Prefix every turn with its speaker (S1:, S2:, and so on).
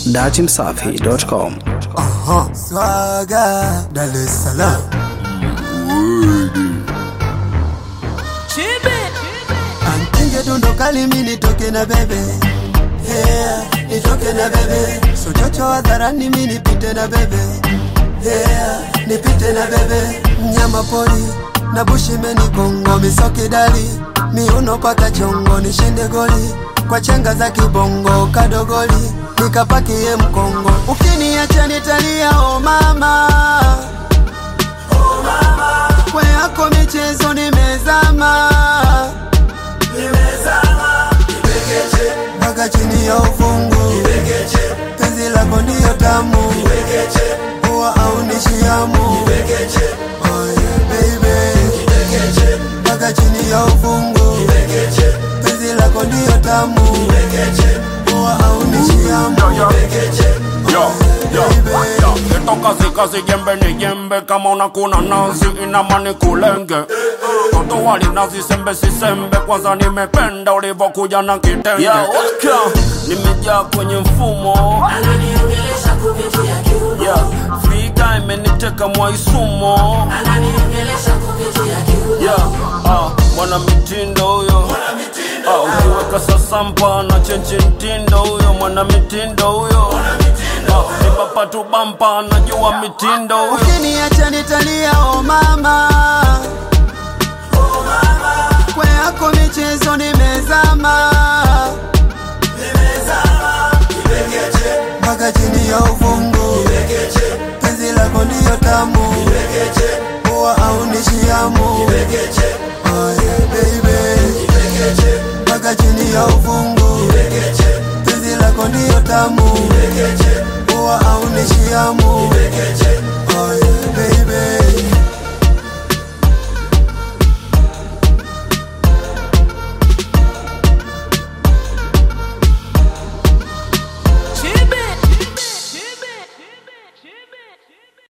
S1: datimsafi.com.
S2: Aha. Swaga Dar es Salaam Antinge dundo kali mi nitoke na bebe yeah, nitoke na bebe sochocho hadharani mi nipite na bebe yeah, nipite na bebe mnyama pori na bushi menikongo misoki dali miuno paka chongo nishinde goli kwa chenga za kibongo kadogoli nikapakie mkongo ukiniacha nitalia o mama kwe yako michezo nimezama mpaka chini ya ufungu penzi lako ndiyo tamu huwa aunishiamu oh yeah, baby mpaka chini ya ufungu penzi lako ndiyo tamu huwa aunishiamu
S3: Yo, yo, yo, esto casi casi jembe ni jembe kama una kuna nazi inamani kulenge toto wali nazi sembe si sembe kwanza nimependa ulivyokuja na kitenge
S4: Yo, welcome.
S3: nimejaa kwenye mfumo
S5: ananiongelesha kupitia kiuno
S3: yeah, figa imeniteka mwaisumo
S5: ananiongelesha kupitia kiuno
S3: yeah, ah, mwana mitindo huyo ah, ukiweka sasampa na chenchi mtindo huyo mwana mitindo huyo ah, nibapa tu bampa najua mitindo huyo
S2: ukiniacha nitalia o mama kwe yako michezo nimezama mpaka chini ya uvungu penzi lako ndiyo tamu huwa aunishiamu oh yeah, baby mpaka chini ya uvungu penzi lako ndiyo tamu huwa aunishiamu